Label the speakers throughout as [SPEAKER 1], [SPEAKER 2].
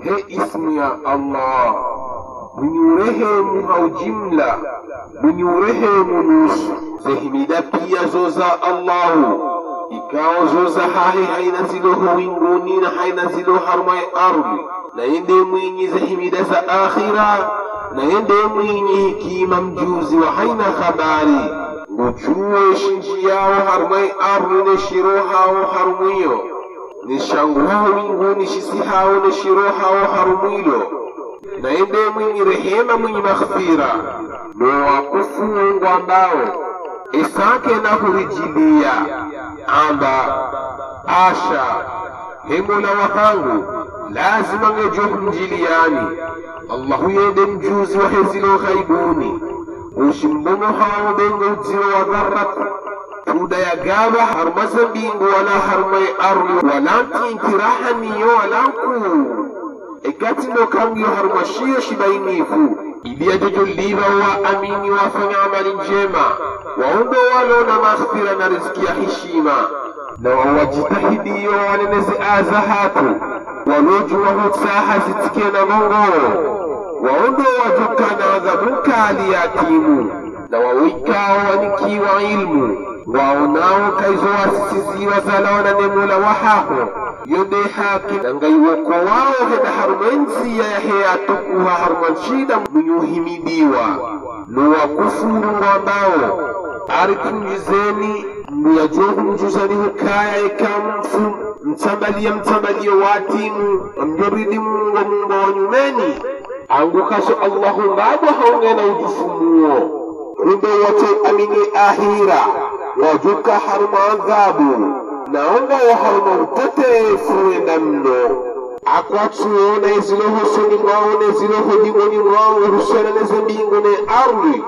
[SPEAKER 1] he ismu ya allah mwenye urehemu haujimla mwenye urehemu nusu zehimida pia zoza allahu ikawa zoza hahe haina ziloho winguni na haina ziloho harmai ardhi na yende mwinyi zehimida za akhira na yende mwinyi hikima mjuzi wa haina habari nguchuwe shinji yao harmai ardhi ne shiro hao harumwiyo ni shangu hao winguni shisi hao ne shiro hao harumwilo na yende mwinyi rehema mwinyi maghfira no wakufungwa ambao isake na hurijilia amba asha hemola wahangu lazima ngejohumjiliani allahu yende mjuzi wa hezilo ghaibuni ushimbono hawo bengo udziro wa dharrat tuda ya gaba harmasa mbingu wala harmai arli wala tintirahaniyo wala ku ekatino kamyo harmashiyo shibainifu iliyajojoliva wa amini wafanya amali njema waombe walona maghfira na riziki ya heshima na wawajitahidiyo wanenezi aza hatu walojuwa hutsaha zitikie na mongo waombe wajukana adhabu kali ya timu na wawikao wanikiwa ilmu waonao kaizo wasisiziwa zalawana ne mola wahaho yonde haki nangaiwoko wao heda harumensi ya yaheya tukuha harumanshida muyuhimidiwa nuwakufuru ambao arikunjizeni muyajohu mjuzani hukaya ikamfu mtsambalie mtsambalie watimu amjoridi mungo mungo wanyumeni angukaso allahu ngabo haungena ujufumuo kumbe wote amini ahira wajuka haruma adhabu naonga wa haruma utetefu wenda mno akwatsuona eziloho soni mwawo neziloho dingoni mwawo husona neze mbingu ne arli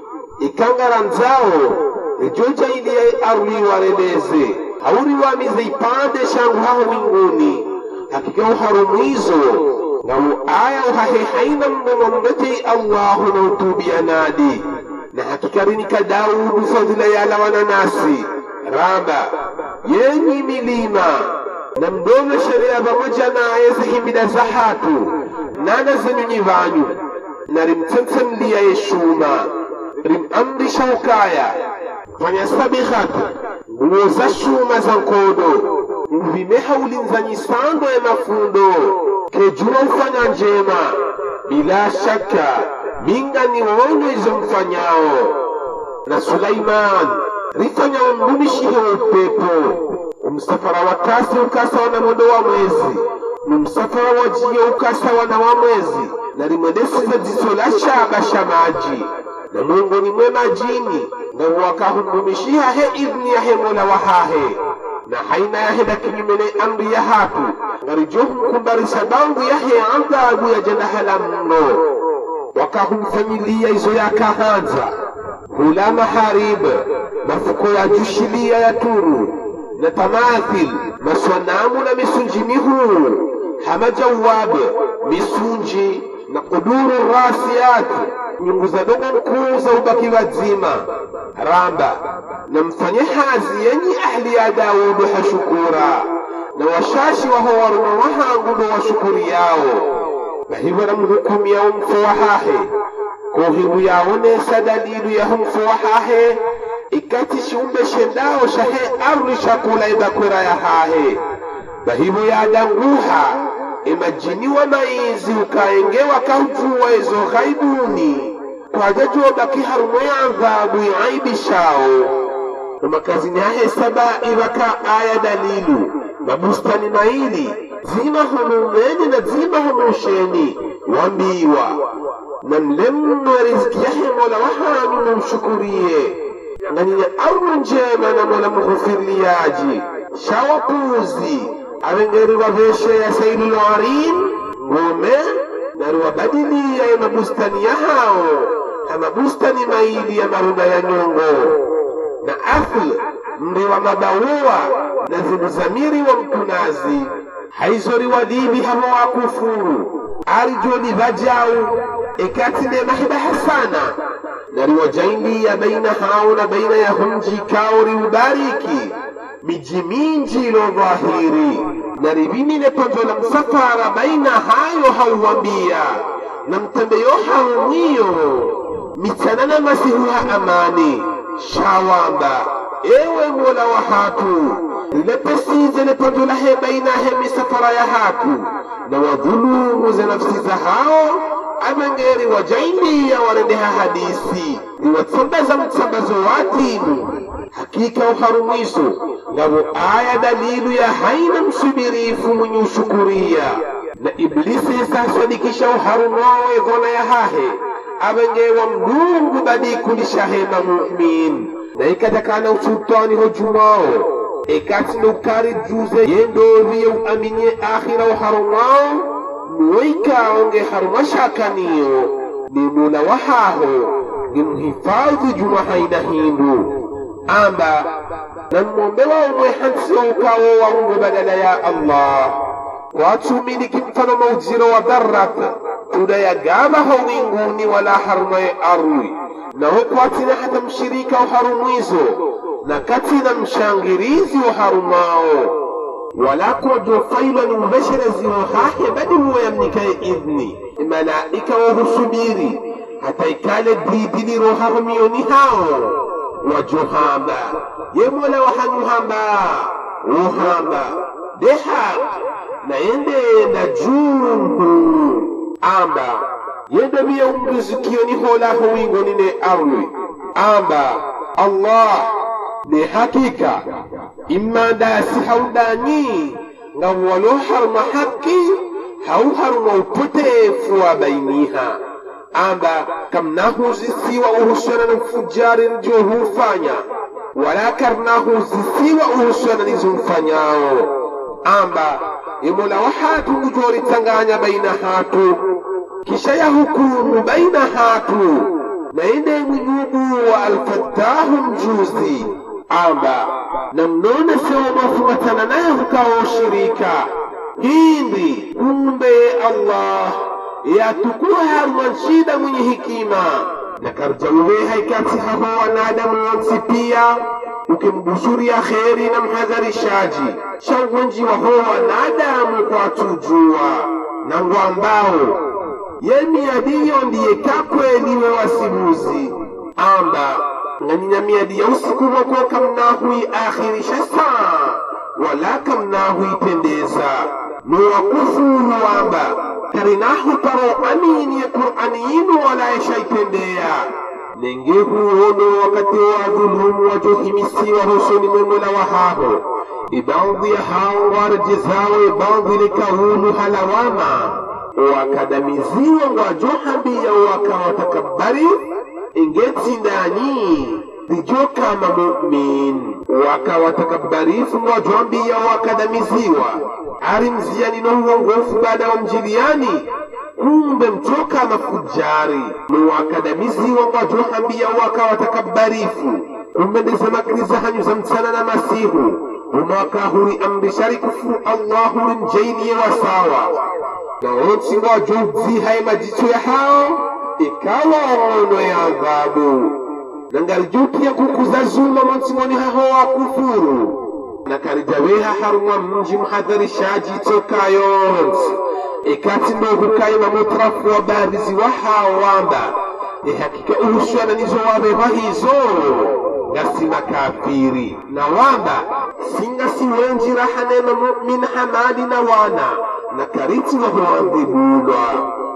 [SPEAKER 1] ikangara nzao ejoja ili ya arli wareleze hauri wamize ipande shangu haho winguni hakika uharumwizo ngamu aya uhahe haina mdomo mbete allahu na utubia nadi na hakika rinika daudu fadhila yala wananasi raba yenyi milima na mdome sheria pamoja naye zihimida za hatu nana zenyunyi vanyu na rimtsemtsemlia yeshuma rimamrisha ukaya fanya sabihatu nguo za shuma za nkodo uvimeha ulinzanyisando ya mafundo kejua ufanya njema bila shaka minga ni wonyo izo mfanyao na Sulaiman rifanya umrumishihe upepo umsafara wa kasi ukasa wana modo wa mwezi numsafara wa jiyo ukasa wana wa mwezi na rimwendesiza jiso la shaba shamaji na Mungu ni mwema jini na wakahumrumishiha he idhni yahe mola wahahe na haina yahe da kinyume na amri ya hatu ngarijohum kumbarisa bangu yahe adhabu ya janahala mno wakahumfanyilia izo yakahanza hula maharib mafuko ya jushilia ya turu na tamathil maswanamu na misunji mihuu hama jawab misunji na kuduru rasiyat nyungu za dongo mkuu za ubaki wazima ramba na mfanye hazi yenye ahli ya daudu hashukura na washashi waho waruma wahangu ndo washukuri yao bahivyo namhukumia umfo wahahe kuhibu yaonesa dalilu ya humfo wahahe ikati shiumbe shendao shahe arli shakula ibakwera ya hahe bahivyo yadanguha imajiniwa maizi ukaengewa kaujuwa izo ghaibuni kwajajuwa baki harumo ya adhabu yaibishao nomakazini hahe saba ibaka aya dalilu mabustani maili zima hunumeni na zima hunusheni wambiwa na mlemno riziki yahe mola wahanyu mumshukuriye nganyenya arnu njema na mola mughufiriliyaji shawapuzi avengeri waveshe ya sailul arim ngome nariwabadilia ya mabustani ya hao na mabustani maili ya marunda ya nyongo na afl mri wa mabaua na ziluzamiri wa mkunazi haizoriwadibi hamo wakufuru arijoni vajau ekatine mahibaha sana nariwajaindia baina hao na baina ya humji kao riubariki miji minji ilo dhahiri na ribinile tonzo la msafara baina hayo hauwambia na mtembeyo haumwiyo mitsanana masihuha amani shawamba ewe mola wa hatu lepesize letonzo lahe baina he misafara ya hatu na wadhulumu za nafsi za hao amengeri wajainiya warendeha hadisi niwatsambaza mtsambazo watinu hakika uharumwiso ngabo aya dalilu ya haina msubirifu mwenye ushukuria na iblisi sasadikisha uharumowe gona ya hahe abengewa mdungu badikulishahe na mumin na ikatakana usultani hojumao ikati nukari juze yendoviye uaminie akhira uharumao nuwaikaonge harumashakaniyo ni mula wahaho ni mhifadhi juma haina hindu amba na mmombe waumwe hansiyo ukawo waumwe badala ya allah watumiliki mfano maujiro wa dharrat tudayagabaho winguni wala harumaye arwi naho kwatina hata mshirika uharumwizo na katina mshangirizi uharumao wala kojo failwa ni mubasharezi wahahe badi muwayamnikaye idhni malaika wahusubiri hata ikale didili roharumiyoni hao wajohamba ye mola wahanyuhamba uhamba dehak na yende na junhu amba yende biya umrizikiyoni holaho wingoni ne arwi amba allah ne hakika imma dasi haudani nga walo harma haki hau harma upotefu wa bainiha amba kamnahu zisiwa uhusiana na mfujari ndio hufanya wala karnahu zisiwa uhusiana nizomfanyao amba imola wa hatu ngujoritanganya baina hatu kisha ya hukumu baina hatu na ende mwinubu wa alfattahu mjuzi amba na mnone sewa mafumatana naye hukawa ushirika hindi kumbe allah yatukuwa harman shida mwenye hikima na karjaume haikati haho wanadamu wonsi pia ukimbusuria kheri na mhadharishaji shauwenji waho wanadamu kwa tujua na ngwambao yemiadiyo ndiye kakweliwe wasibuzi amba nganyanyamiadi ya usiku wako kamnahui akhirisha saa wala kamnahui pendeza nuwakufuru wamba karinahu taro amini ya qur'ani yinu wala yashaipendea nengehuono wakati wa dhulumu wajohimisiwa husoni mwemola wahaho ibadhi ya hao warjezawe ibadhi likaulu halawama wakadamiziwa wajohambia wakawatakabari ingeti ndani lijo kama mumin wakawatakabarifu wajoambia wakadamiziwa ari mziani no uongofu baada wa mjiliani kumbe mtoka mafujari nuwakadamiziwa wajohambia wakawatakabarifu kumbe ndizamakiriza hanyu za mtsana na masihu umakahuri amrishari kufuru allahu limjainie wasawa na wonsi wajozihaye majicho ya hao ikawa ono ya adhabu nangalijupia kukuza zuma monsimoni haho wa kufuru na karijaweha harumwa mji mhadharishaji tokayo yonsi ikati ndo hukaye mamutrafu wa barizi wa hao wamba ihakika uhusiana nizo wabewa hizo ngasi makafiri na wamba singa siwenji rahanema mumin hamadi na wana na kariti wahuandhibulwa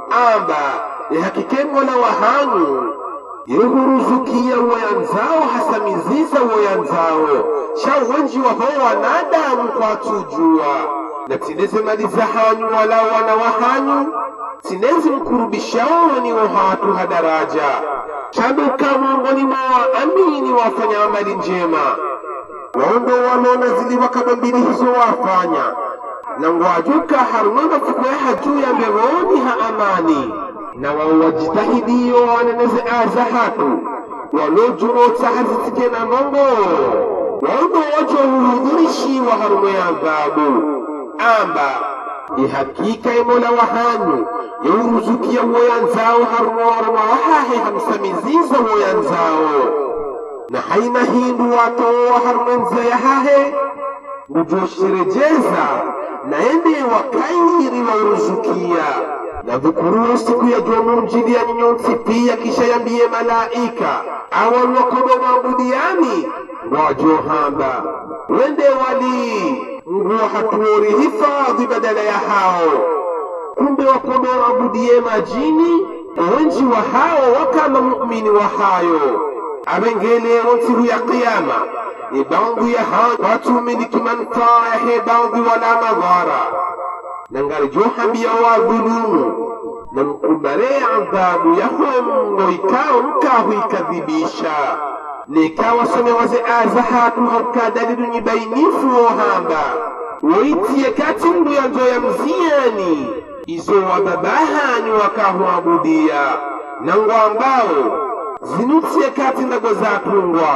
[SPEAKER 1] amba ihakike mola wahanyu yehuruzukia woyanzao hasamiziza woyanzao shawenji waho wanadamu kwatujua na tineze mali za hanyu wala wana wa hanyu tinezi mkurubishao ni wahatu hadaraja shaduka miongoni mwa amini wafanya amali njema waondo wanona ziliwa kama mbili hizo wafanya na ngwajuka harumanga fukweha juu ya mbevoni ha amani na wawajitahidiyo waneneze aza hatu walojurotsa hazitike na mongo waondo wajo huhudhurishiwa harumo ya adhabu amba ihakika imola wahanyu yeuruzukia woyanzao harumo waruma wahahe hamsamiziza woyanzao na haina hindu watowa harumenza yahahe ngujosherejeza naende wakairi wauruzukia na dhukuru siku ya jomumjilia nyonsi pia kisha yambie malaika awalwakodo mabudiani wajohamba wende wali nguo hatuori hifadhi badala ya hao kumbe wakodo wabudie majini wenji wa hao wakama mu'mini wa hayo abengelero nsiku ya qiyama ibangu ya hao watumiliki manfaa yahe bangu wala madhara nangari johambia wadhulumu na mkubale adhabu yahomgo ikawa mkahu ikadhibisha nikawasome waze azahatu haukadalilu nyibainifu wohamba woitiye kati mbu ya nzo ya mziyani izo wababahani wakahuabudia nango ambao zinutiye kati ndago zatungwa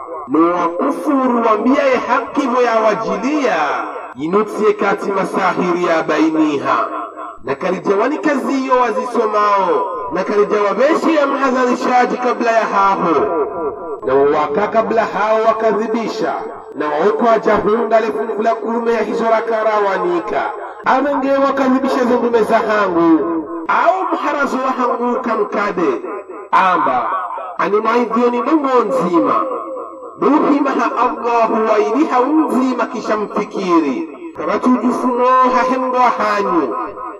[SPEAKER 1] nowakufuru wambiyaye hakivo yawajilia yinutiye kati masahiri ya bainiha na karijawani kaziyo wazisomao na karijawa beshi ya mhadharishaji kabla ya haho na wawaka kabla hao wakadhibisha na waokwa jahunda lefungula kurume ya hizo rakarawanika amenge wakadhibisha zendume za hangu au mharazo wa hangu kamkade amba animaidhioni dongo nzima duhimaha allahu wailiha unzima kisha mfikiri kabatujufunoha hengwa hanyu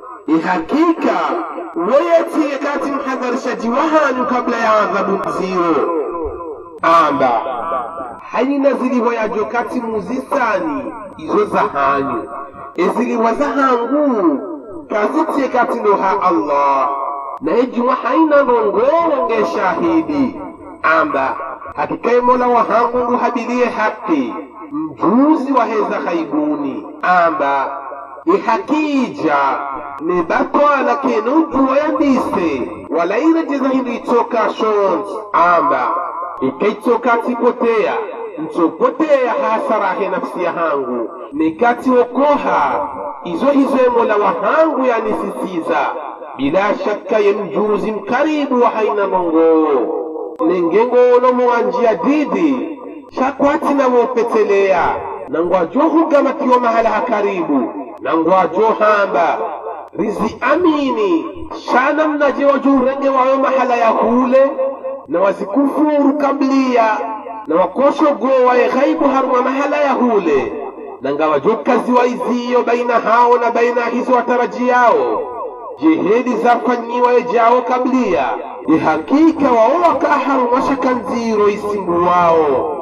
[SPEAKER 1] ihakika weyetiye kati mhadharishaji wahanyu kabla ya adhabu ziro amba haina zilihoyajo kati muzisani izo za hanyu eziliwa za hangu kazitiye kati noha allah naye juma haina nongowonge shahidi amba hakikaye mola wa hangu nguhabiliye haki mjuzi wa heza haibuni amba ihakija nebatwala kene ujuwa yandise walaira jeza hindu itoka shons amba ikaitoka tipotea ntopotea hasarahe nafsi ya hangu nikati okoha izo hizo mola wa hangu yanisisiza bila shakka ye mjuzi mkaribu wa haina mongoo nengengono muwanjia didi shakwati nawopetelea nangwajohugamatiwa mahala hakaribu nangwajohamba rizi amini shana mnaje wajurenge wayo mahala ya hule na wazikufuru kablia na wakoshogowaye ghaibu haruma mahala ya hule nangawajokazi waiziyo baina hao na baina hizo wataraji yao jihedi zafanyiwaye jawo kablia ihakika wao wakaharuma shakanziro isimbu wao